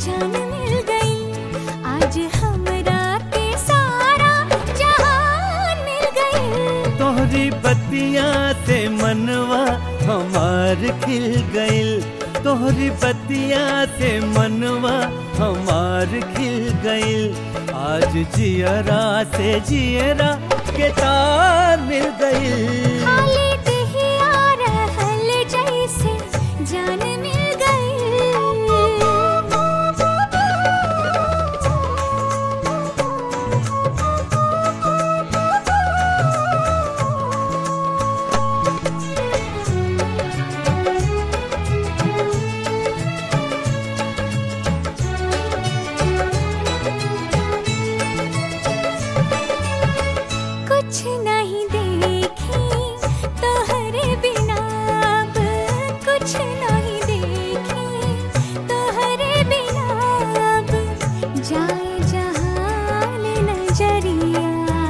जान मिल गई आज हमरा के सारा जहान मिल गई तोहरी बतिया से मनवा हमार खिल गइल तोहरी बतिया से मनवा हमार खिल गइल आज जियरा से जियरा के तार मिल गइल खाली दहिया रहल जैसे जान मिल कुछ नहीं देखी तोहरे बिना अब कुछ नहीं देखी तोहरे बिना अब जाए जहान नजरिया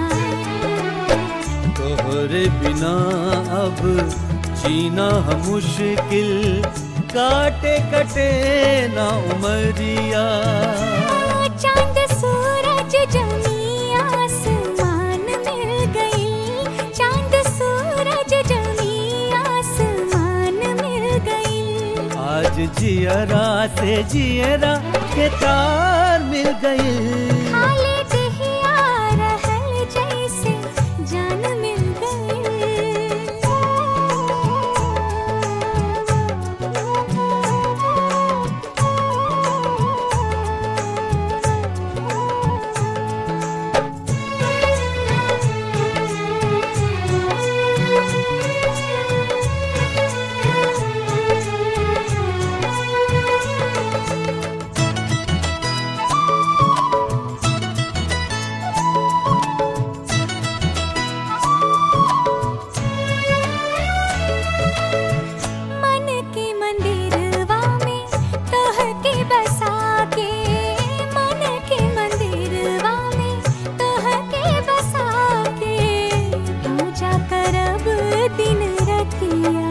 तोहरे बिना अब जीना हम मुश्किल काटे कटे ना उमरिया चांद सूरज जमी आसमान मिल गई चांद सूरज जमी आसमान मिल गई आज जियरा से जियरा के तार मिल गई खाली दहिया रहल जैसे जान मिल मन के मंदिरवा में तोह के बसा के मन के मंदिरवा में तोह के बसा के पूजा करब दिन रतिया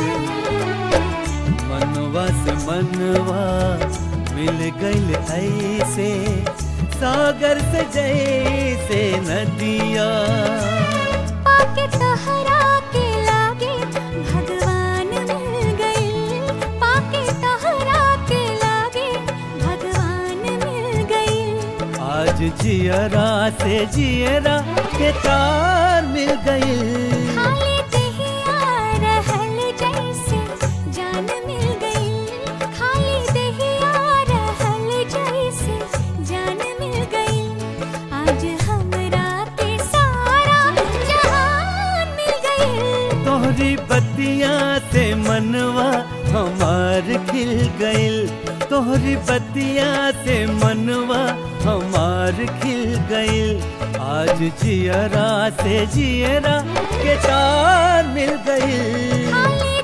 मनवा से मनवा मिल गइल ऐसे सागर से जैसे नदिया पाके तहरा के लागे भगवान मिल गई पाके तहरा के लागे भगवान मिल गई आज जियरा से जियरा के तार मिल गई खाली दहिया रहल जैसे जान मिल गई खाली दहिया रहल जैसे जान मिल गई आज हमरा के सारा जहान मिल गई तोहरी बतिया से मनवा हमार खिल गइल तोहरी बतिया से मनवा हमार खिल गइल आज जियरा से जियरा के तार मिल गइल खाली